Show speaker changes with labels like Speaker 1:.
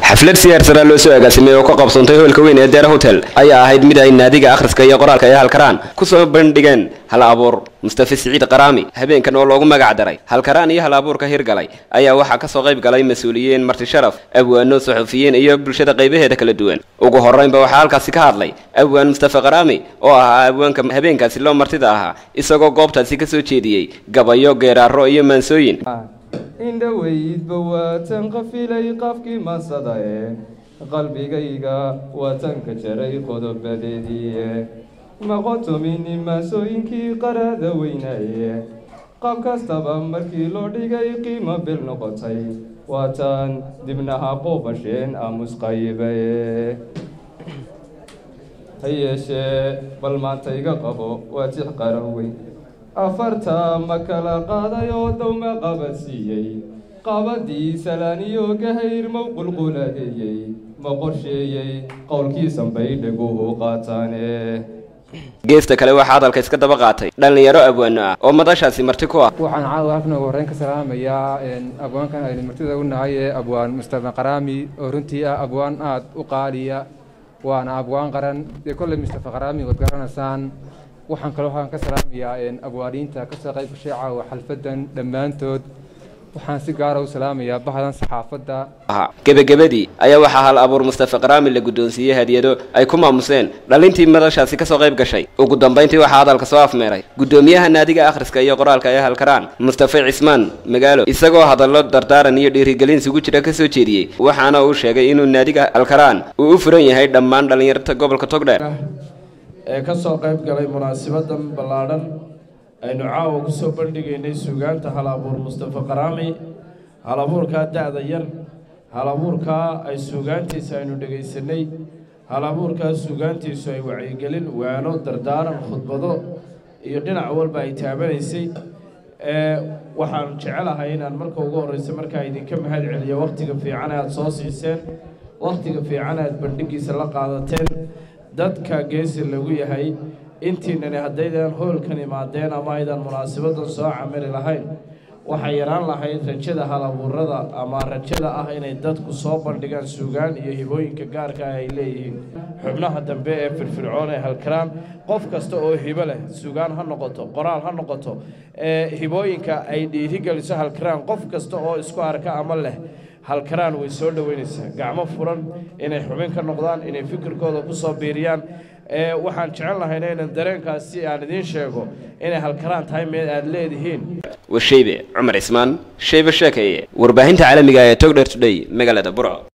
Speaker 1: xaflad siyaarsaraa loo soo agaasimay oo ka qabsoontay hoolka weyn ee deera hotel ayaa ahayd mid ay naadiga akhriska iyo qoraalka ee halkaraan kusoo bandhigeen hal abuur mustafa siciid qaraami habeenkan oo loogu magac daray halkaraan iyo hal abuurka hirgalay ayaa waxaa kasoo qayb galay mas-uuliyiin marti sharaf abwaano saxufiyiin iyo bulshada qaybaheeda kala duwan ugu horeynba waxaa halkaasi ka hadlay abwaan mustafa qaraami oo ahaa abwaanka habeenkaasi loo martida ahaa isagoo goobtaasi kasoo jeediyey gabayo geeraaro iyo maansooyin
Speaker 2: indhoweydba waatan qafilay qafkii mansada ee qalbigayga waatanka jaray qodobadeediie maqotomini maasooyinkii qaraada weynaye qaab kastaba markii loo dhigay qiimo bil noqotay waataan dibnaha qoobasheen aamus qaybaye ha yeeshee bal maanta iga qabo waa tix qaran weyn afarta ma kala qaaday oo dowma qabadsiiyey qabadii salaaniyo gahayr mow qulquladeeyey ma qorsheeyey qowlkiisan bay dhaguhu qaataane
Speaker 1: geesta kale waxaa hadalka iska daba qaatay dhallinyaro abwaano ah oo madashaasi marti ku ah
Speaker 3: waxaan caawa halkan ugu horreyn ka salaamayaa abwaankan aynu martida u nahay ee abwaan mustafa qaraami oo runtii ah abwaan aada u qaaliya waana abwaan qaran dee kolley mustafa qaraami waad garanaysaan waxaan kaloo waxaan ka salaamayaa abwaaniinta kasoo qayb gashay caawa xalfadan dhammaantood waxaan si gaara u salaamayaa bahdan saxaafadda
Speaker 1: gebagabadii ayaa waxaa hal abuur mustafa qaraami la guddoonsiiyey hadiyado ay ku maamuseen dhalintii madashaasi kasoo qayb gashay ugu dambayntii waxaa hadalka soo afmeeray guddoomiyaha naadiga akhriska iyo qoraalka ee halkaraan mustafa cismaan magaalo isagoo hadallo dardaaran iyo dhiirigelin isugu jira kasoo jeediyey waxaana uu sheegay inuu naadiga halkaraan uu u furan yahay dhammaan dhallinyarta gobolka togdheer
Speaker 4: ee ka soo qayb galay munaasibadan ballaadhan aynu caawa ku soo bandhigaynay suugaanta hal abuur mustafa qaraami hal abuurkaa da-da yar hal abuurkaa ay suugaantiisa aynu dhegaysanay hal abuurkaa suugaantiisu ay wacyigelin waano dardaaran khudbado iyo dhinac walba ay taabanaysay waxaan jecelahay inaan marka ugu horreysa markaa idinka mahad celiyo wakhtiga fiican aada soo siiseen wakhtiga fiican aada bandhigiisa la qaadateen dadka geesi lagu yahay intiinani haddaydan hoolkan imaadeen ama aydan munaasabadan soo camili lahayn waxay yaraan lahayd rajada halabuurada ama rajada ah inay dadku soo bandhigaan suugaan iyo hibooyinka gaarka ah ay leeyihiin xubnaha dambe ee firfircoon ee halkaraan qof kasta oo hibo leh suugaan ha noqoto qoraal ha noqoto ee hibooyinka ay dhiirigeliso halkaraan qof kasta oo isku arka ama leh halkaraan way soo dhoweynaysaa gacmo furan inay xubin ka noqdaan inay fikirkooda ku soo biiriyaan waxaan jecel lahayna inan dareenkaasi aan idiin sheego inay halkaraan tahay meel aada leedihiin
Speaker 1: washeybe cumar cismaan sheybe sheekaye warbaahinta caalamiga ee togdher today magaalada burco